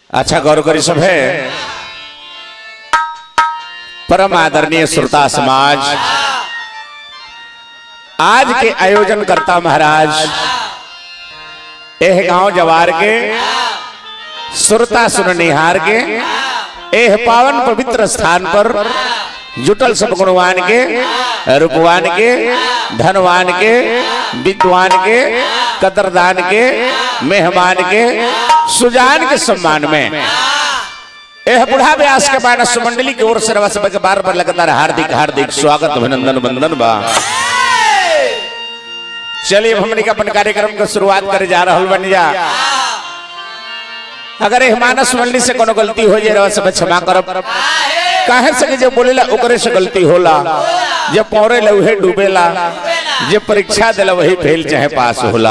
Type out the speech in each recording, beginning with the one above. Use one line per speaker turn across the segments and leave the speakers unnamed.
अच्छा गौर करी सब है परम आदरणीय श्रोता समाज आज के आयोजन करता महाराज एह गांव जवार के श्रोता सुननिहार के एह पावन पवित्र स्थान पर जुटल सब गुणवान के रूपवान के धनवान के विद्वान के कदरदान के मेहमान के सुजान के सम्मान में यह बुढ़ा व्यास के मानस मंडली की ओर से रवा सब के बार बार लगातार हार्दिक हार्दिक स्वागत अभिनंदन वंदन बा चलिए अब हमने के अपन कार्यक्रम के शुरुआत करे जा रहल बन जा अगर यह मानस मंडली से कोनो गलती हो जाए रवा सब क्षमा करब काहे से कि जो बोलेला ओकरे से गलती होला जे पौरे ले उहे डूबेला जे परीक्षा देला वही फेल चाहे पास होला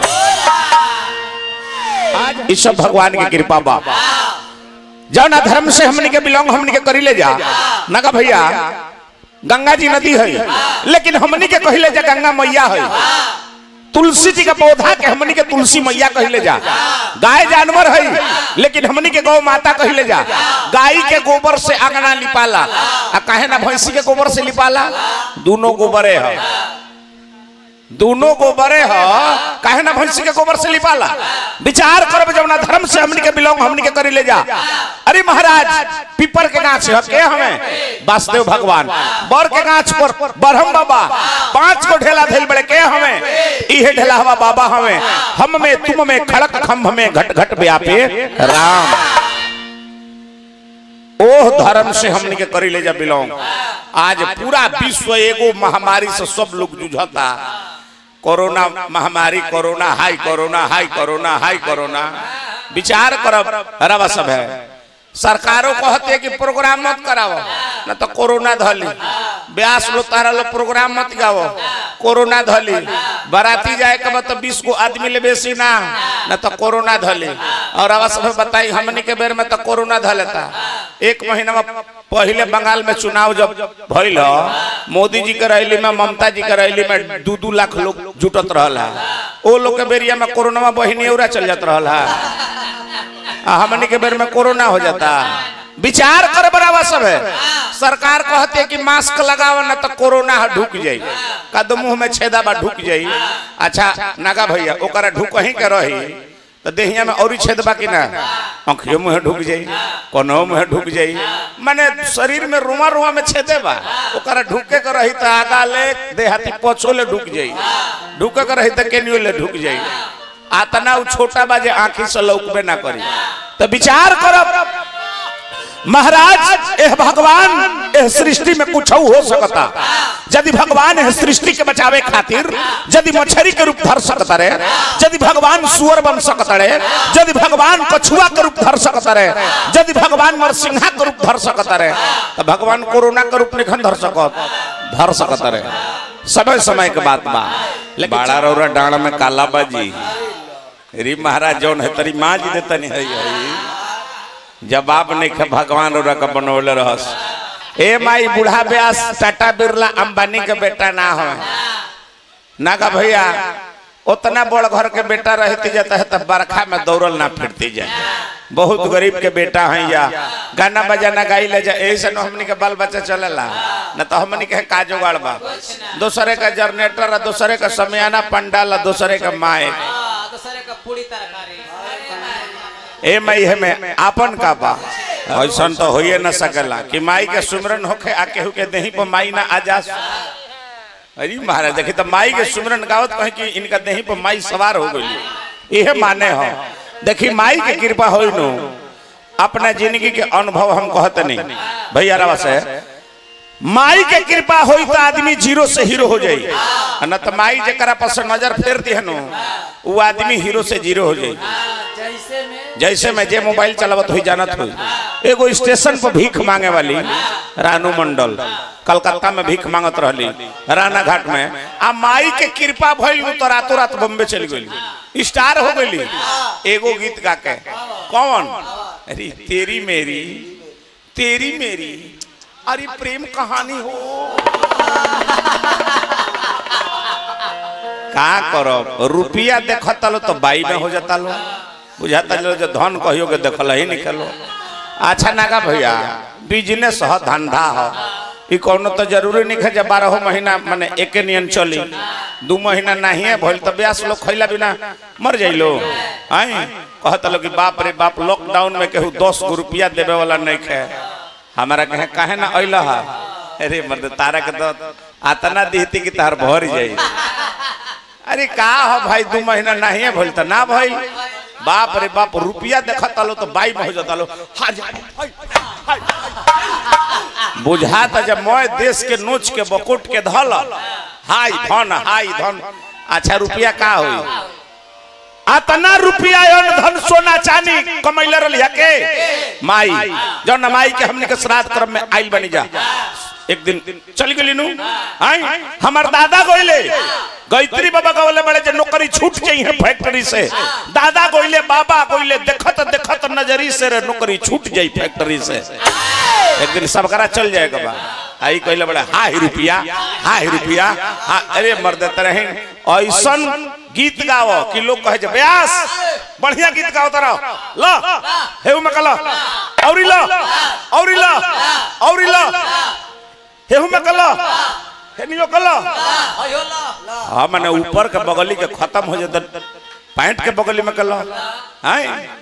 आज ईश्वर भगवान की कृपा बा जाओ ना धर्म से हमने के बिलोंग हमने के करी ले जा ना का भैया गंगा जी नदी है लेकिन हमने के कहले जा गंगा मैया है तुलसी जी का पौधा के हमनी के तुलसी मैया कहले जा गाय जानवर है लेकिन हमनी के गौ माता कहले जा गाय के गोबर से अंगना लिपाला आ काहे ना भैंसी के गोबर से लिपाला दोनों गोबरे है दोनों गोबरे ह काहे ना भैंसी के गोबर से लिपाला विचार करब जब ना धर्म से हमनी के बिलोंग हमनी के करी ले जा अरे महाराज पीपर के गाछ है के हमें वासुदेव भगवान बर के गाछ पर बरहम बाबा पांच को ढेला धैल बड़े के हमें इहे ढेला हवा बाबा हमें हम में तुम में खड़क खम्भ में घट घट व्यापे राम ओह धर्म से हमनी के करी ले जा बिलोंग आज पूरा विश्व एगो महामारी से सब लोग जूझता कोरोना महामारी कोरोना हाई कोरोना हाई कोरोना हाई कोरोना विचार करब रवा सब है सरकारों कहते कि प्रोग्राम मत कराओ न तो कोरोना धली ब्यास लो तारा लो प्रोग्राम मत गाओ कोरोना धली बाराती जाए के मतलब बीस गो आदमी ले बेसी ना न तो कोरोना धली और अब सब बताई हमनी के बेर में तो कोरोना धलेता एक महीना में पहले बंगाल में चुनाव जब भइल मोदी जी के रैली में ममता जी के रैली में दू दू लाख लोग जुटत रहल है ओ लोग के बेरिया में कोरोना में बहिनी उरा चल जात रहल है हमनी के बेर में कोरोना हो जाता विचार कर बराबर सब है सरकार कहते कि मास्क लगाओ ना तो कोरोना ढुक जाई कद मुंह में छेदा बा ढुक जाई अच्छा नागा भैया ओकरा ढुक ही के रही तो देहिया में और छेद बा कि ना आंखियों मुंह ढुक जाई कोनो मुंह ढुक जाई माने शरीर में रुआ रुआ में छेदे बा ओकरा ढुके के रही तो आगा ले देहाती पछो ले ढुक जाई ढुके के रही तो केनियो ले ढुक जाई आतना उ छोटा बा जे आंखी से लौकबे ना करी तो विचार करब महाराज एह भगवान एह सृष्टि में कुछ हो सकता यदि भगवान एह सृष्टि के बचावे खातिर यदि मछली के रूप धर सकता रे यदि भगवान सुअर बन सकता रे यदि भगवान कछुआ के रूप धर सकता रे यदि भगवान नरसिंहा के रूप धर सकता रे तो भगवान कोरोना के रूप नहीं धर सकत धर सकता रे समय समय के बात बा बाड़ा रौरा डाण में काला बाजी री महाराज जौन है तरी माँ जी देता नहीं है जवाब नहीं खे भगवान और का बनौले रहस ए माई बूढ़ा ब्यास टाटा बिरला अंबानी के बेटा ना हो ना का भैया उतना बड़ घर के बेटा रहती जाता है तब बरखा में दौड़ल ना फिरती जाए बहुत गरीब के बेटा है या गाना बजाना गाई ले जाए ऐसे न हमनी के बाल बच्चा चलेला न तो हमनी के का जुगाड़ बा दूसरे का जनरेटर दूसरे का समियाना पंडाल दूसरे का माए
दूसरे का पूरी तरकारी
ए माई है में आपन का बा ऐसा तो होइए न सकेला कि माई के सुमरन होखे आ केहू के देही पर माई ना आ जा अरे महाराज देखी तो माई के सुमरन गावत कहे कि इनका देही पर माई सवार हो गई यह माने हो देखी माई के कृपा हो नु अपना जिंदगी के अनुभव हम कहते नहीं भैया रवा से माई के कृपा होई तो आदमी जीरो से हीरो हो जाई न तो माई जरा पर नजर फेर दी नु वो आदमी हीरो से जीरो हो जाई
जैसे में
जैसे मैं जे मोबाइल चलावत हुई जानत हुई एगो स्टेशन पर भीख मांगे वाली रानू मंडल कलकत्ता में भीख मांगत रहली राना घाट में आ माई के कृपा भइल तो रातों रात बम्बे चली गई स्टार हो गई एगो गीत गा के कौन अरे तेरी मेरी तेरी मेरी अरे प्रेम कहानी हो का करो रुपया देखता लो तो बाई में हो जाता लो बुझाता चलो जो धन कहियो के देखल ही निकलो अच्छा नागा भैया बिजनेस ह धंधा ह ई कोनो तो जरूरी नहीं है जब बारह महीना माने एके नियन चली दू महीना नहीं है भइल तो ब्यास लोग खैला बिना मर जाइलो आई कहत लोग कि बाप रे बाप लॉकडाउन में केहू दस गो रुपया देवे वाला नहीं खे हमारा कहे काहे ना अइल हा अरे मर्द तारा के तो आतना दीहती कि तार भर जाई अरे का हो भाई दू महीना नहीं है भइल त ना भइल बाप रे बाप रुपया देखत लो तो बाई में हो जाता लो हाँ जा बुझाता जब मैं देश के नोच के बकुट के धल हाय धन हाय धन अच्छा रुपया का होई अतना रुपया अन धन सोना चांदी कमैले रलिया के माई जौन माई के हमनी के श्राद्ध क्रम में आइल बनी जा एक दिन चल गेली नु आई हमर दादा गोइले गायत्री बाबा गोइले बड़े जे नौकरी छूट जाई है फैक्ट्री से दादा गोइले बाबा गोइले देखत देखत नजरी से रे नौकरी छूट जाई फैक्ट्री से एक दिन सबकरा चल जाएगा बा आई कहले बड़े हाय रुपया हाय रुपया हाँ अरे मर्द तरह ऐसन गीत गाओ कि लोग कहे जे ब्यास बढ़िया गीत गाओ तरा ला हेउ में कला औरी ला औरी ला औरी ला हेउ में कला हेनियो कला
अयो ला
हाँ मैंने ऊपर के बगली के खत्म हो जाता पैंट के बगली में कला हाय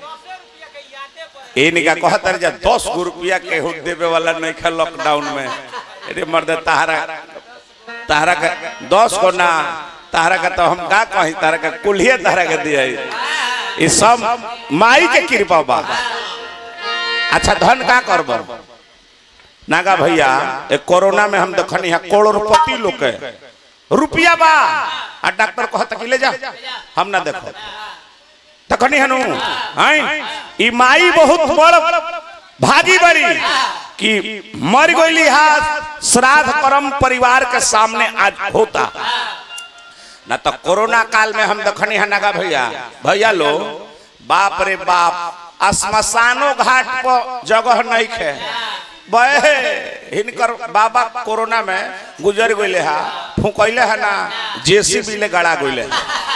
ए निका कहत रहे दस गो रुपया के हो देवे वाला नहीं खा लॉकडाउन में अरे मर्द तारा तारा के दस गो ना तारा का तो हम का कही तारा का कुल्हिए तारा के दिया ये सब माई के कृपा बा अच्छा धन का करब नागा भैया एक कोरोना में हम देखनी है करोड़पति लोग के रुपया बा आ डॉक्टर कहता कि ले जा हम ना देखो तखनी हनु हैं ई माई बहुत बड़ भागी बड़ी कि मर गईली हाथ श्राद्ध कर्म परिवार के सामने आज होता ना तो कोरोना काल में हम देखनी है नगा भैया भैया लो बाप रे बाप श्मशानो घाट पर जगह नहीं खे बहे हिनकर बाबा कोरोना में गुजर गईले हा फूकैले है ना जेसीबी ले गड़ा गईले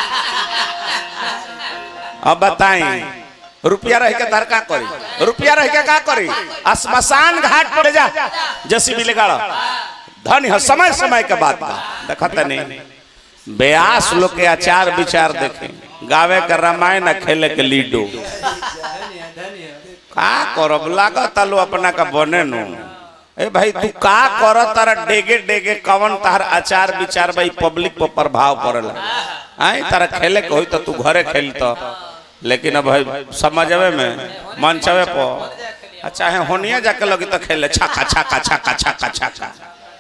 अब बताई रुपया रह के दर का करी रुपया रह के का करी श्मशान घाट पर जा जेसीबी ले गड़ा धन है समय समय के बात बा देखत नहीं ब्यास लोग के आचार विचार देखे गावे के रामायण आ खेले के लीडो का करब लागत लो अपना का बने नु ए भाई तू का कर तारा डेगे डेगे कवन तार आचार विचार भाई पब्लिक पर प्रभाव पड़ला आई तारा खेले के होई तो तू घरे खेल तो लेकिन अब भाई समझवे में मंचवे पर चाहे होनिया जाके लगी तो खेले छक्का छक्का छक्का छक्का छक्का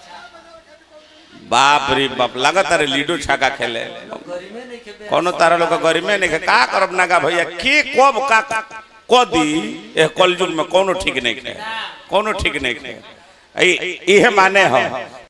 बाप रे बाप लागत रे लीडो छक्का खेले कोनो तारा लोग गरिमे नहीं के का करब नागा भैया के कब का को दी ए कलयुग में कोनो ठीक नहीं है कोनो ठीक नहीं है इहे माने हो